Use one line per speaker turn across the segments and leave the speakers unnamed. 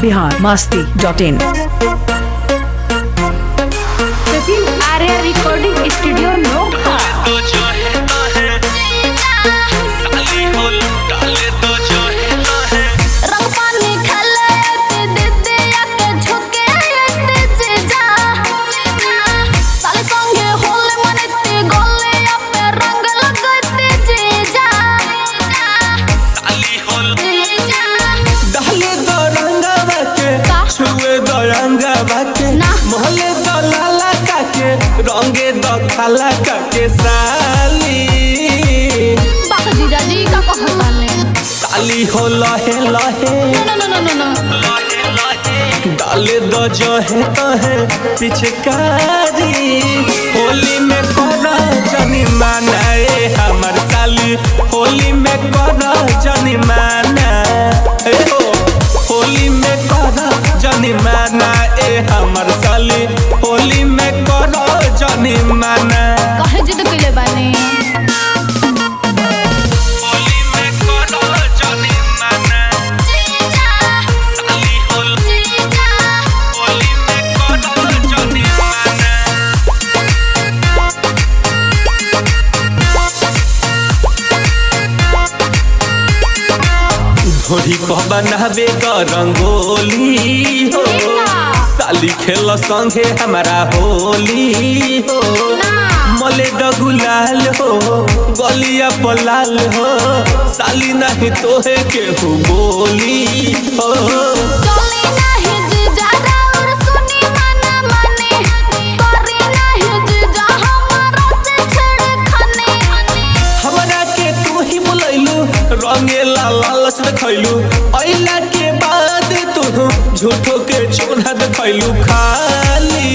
Bihar Masti dot in
Sachin Arya recording studio Nokha
तो जो है तो है साली हो डाले तो जो है तो है
रंग पानी खेले ते दीदी आके झुके ते जीजा साले संगे होले मनते गोले अपे रंग लगते जीजा
साली हो
दहले दो रंगवा के
का?
छुए दो रंगवा के
ना।
मोहले दो लाला का के रंगे दो खाला का के साली
बाक जीजा जी का कहता ले
साली हो लहे लहे
नो नो नो नो नो
लहे लहे
डाले दो जो है तो है पिचकारी होली में करो जनी मानाए हमर साली होली में करो जनी माना ए हो होली में करो जनी माना ए हमर साली होली में करो जनी माना
कहे जिद कइले बानी
होली में करो जाने माना साली हो होली में करो जाने माना
धोरी पर बनावे क रंगोली हो साली खेल संगे हमारा होली हो मले द गुलाल हो गलिया पलाल हो साली नहीं तोहे केहू बोली हो
चली नाही जीजा और सुनी मना माने करी नाही जीजा हमारा से छेड़खानी
हमरा के तू ही बुलैलू रंगेला लालच देखैलू अइला के बाद तू झूठो के चोना देखैलू खाली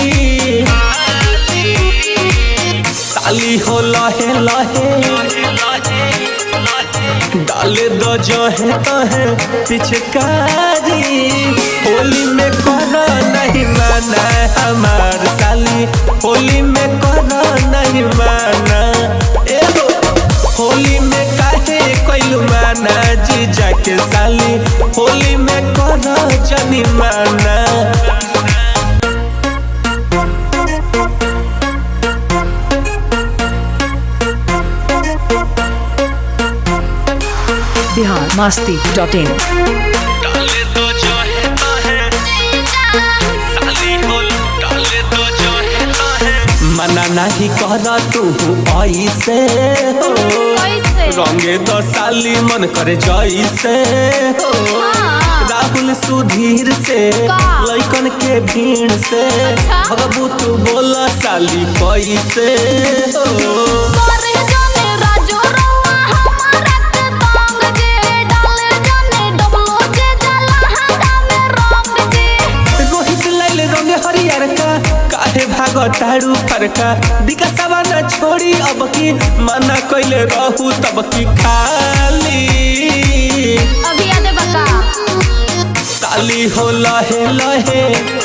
साली हो लहे लहे डाले दो जो है तो है पिचकारी होली में करो नहीं माना हमार साली होली में करो नहीं माना ए हो होली में काहे कोइलू माना जीजा के साली होली में करो जनी माना
बिहार मस्ती डॉट इन
डाले तो जो है तो है साली हो डाले तो जो है तो है
मना नहीं कर तू ऐसे हो
कैसे
रंगे तो साली मन करे जैसे हो
हाँ।
राहुल सुधीर से
का?
लैकन के भीड़ से
अच्छा।
भगबू तू बोला साली कैसे हो
करे जाने राजो रवा हमारा के तंग जे डाले जाने डबलो जे जला हाथा में रंग जे
रोहित लाइल रंगे हरियर का काहे भागो तारू फरका दिकसवा न छोड़ी अब की मना कइले रहू तब की खाली
अभी आदे बका
साली हो लहे लहे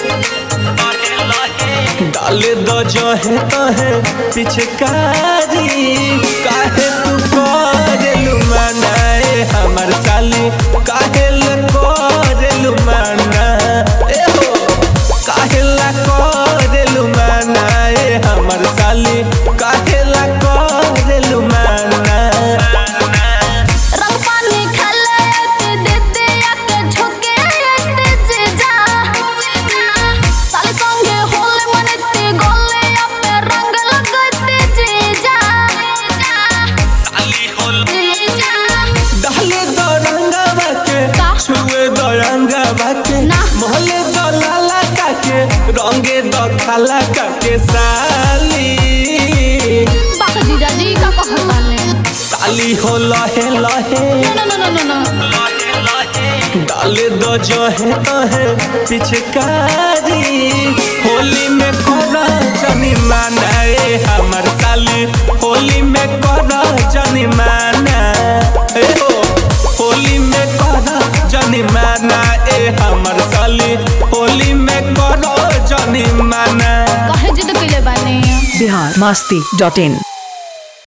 डाले दो जो है तो है पिचकारी काहे तू करेलू मनाए हमर साली काहे ल करेलू मना ए हो काहे ला करेलू मनाए हमर साली काहे ला करेलू मना
रंग पानी खेले ते दीदी आके झुके ते जीजा साले संगे होले मनते गोले अपे रंग लगते जीजा
साली हो
दहले दो रंगवा के
का?
छुए दो रंगवा के
ना।
मोहले दो लाला का के रंगे दो खाला का के साली
बाक जीजा जी का कहता ले
साली हो लहे लहे
नो नो नो नो नो
लहे लहे
डाले दो जो है तो है पिचकारी होली में करो जनी मानाए हमर साली होली में करो जनी माना ए हो होली में करो जनी माना ए हमर साली होली में करो जनी माना
कहे जिद कइले बानी
बिहार मस्ती डॉट इन